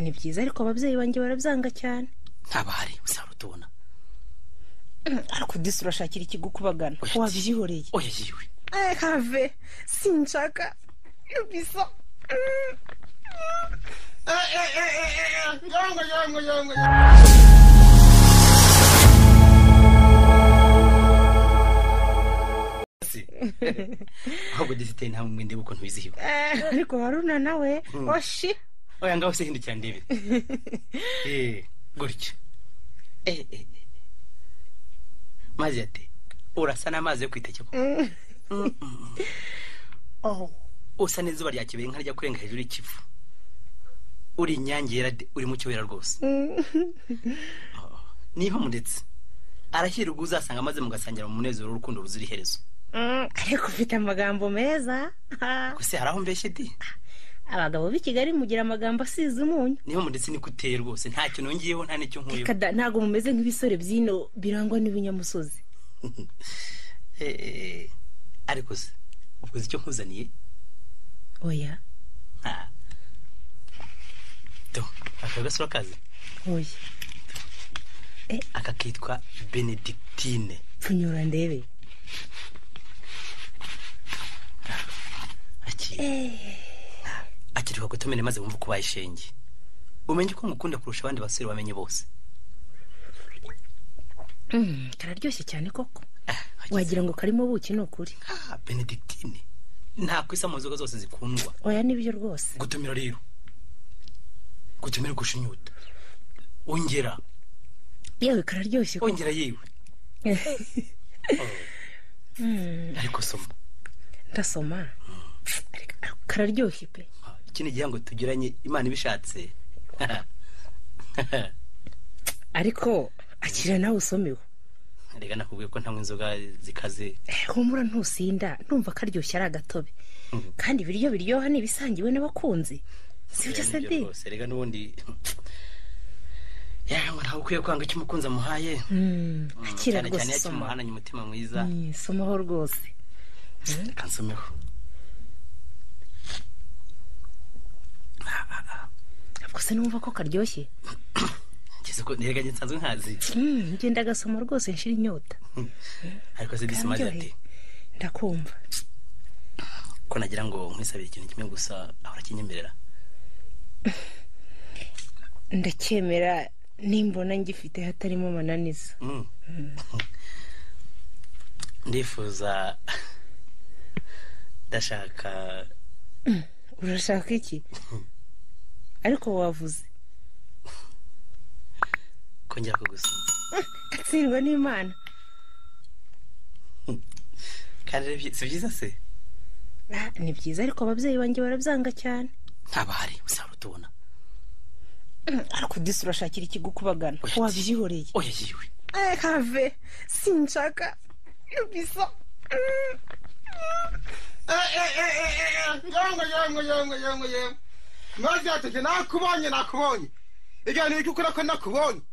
ni byiza ariko ababyeyi banjye barabyanga cyane ntabahari usanga utubona ariko udisi urashakira ikigukubagana Oya, wabyihoreye oya yiwe Eh, have sinshaka bisa ahubwo dufite nta mwende ukuntu wizihiwe Eh, ariko haruna nawe oshi oya ngaho se hindukira ndebe Eh, gutya Eh, eh, eh. mazi ate urasa n'amazi yo kwiteke ko oh usa n'izuba rya kibere nka rya kurenga hejuru y'ikivu uri inyange yera de uri mu cyobera rwose Oh, niho muretse arashyira ubwo uzasanga amaze mugasangira mu munezero w'urukundo ruzira iherezo Mm, ariko ufite amagambo meza Ah, gusa hari aho mbeshye di abagabo b'i kigali mugira amagambo asize umunyu niho muretse niko uteye rwose nta kintu nongeyeho nta n'icyo nkuyeho Reka da, ntabwo mumeze nk'ibisore by'ino birangwa n'ibinyamusozi Eh, eh, ariko se ubwo uzi icyo nkuzaniye oya Ah. do aka gasura kazi oya aka kitwa benedictine pfunyura ndebe akiri akiri kugutumire maze wumve uko bayishenge umenye ko ngukunda kurusha abandi basore wamenye bose Mm, kararyoshye cyane koko Ah, wagira ngo karimo buki ni ukuri ah, benedictine nta kwisa mu nzoga zose zikundwa oya nibyo rwose gutumira rero gutumira gushinyuta ongera yewe kararyoshye koko ongera yewe ariko soma ndasoma Ariko kararyoshye pe Ah, iki ni igihango tugiranye imana ibishatse ariko akira nawe usomewe reka nakubwiye ko ntanywa inzoga zikaze Eh, humura ntusinda numva karyoshye ari agatobe Mhm. kandi ibiryo biryoha ni ibisangiwe n'abakunzi sibyo se Nibyo de rwose reka n'ubundi yawe ntawe ukwiye kwanga icyo umukunzi amuhaye Mm, akira cyane cyane rwose iyo soma akimuhananye umutima mwiza Mm, somaho rwose reka nsomeho ntabwo se numva ko karyoshye ngeze ko reka njye nsanzwe nkazi Mm, ngenda agasoma rwose nshira inyota ariko se disi maze ati Kararyoheye. ndakumva ko nagira ngo nkwisabire ikintu kimwe gusa ahora kinyemerera ndacyemera nimbona ngifite hatarimo amananiza Mm. ndifuza ndashaka urashaka iki ariko wavuze kongera kugusoma atsindwa n'imana kandi ari byi- si byiza se Ah, ni byiza ariko ababyeyi banjye barabyanga cyane ntabahari usanga utubona ariko udisi urashakira ikigukubagana Oya, wabyihoreye oya yiwe have sinshaka bisa yangwe yangwe yangwe yangwe yangwe maze yateke nakubonye nakubonye igihe ntibiga ukora ko nakubonye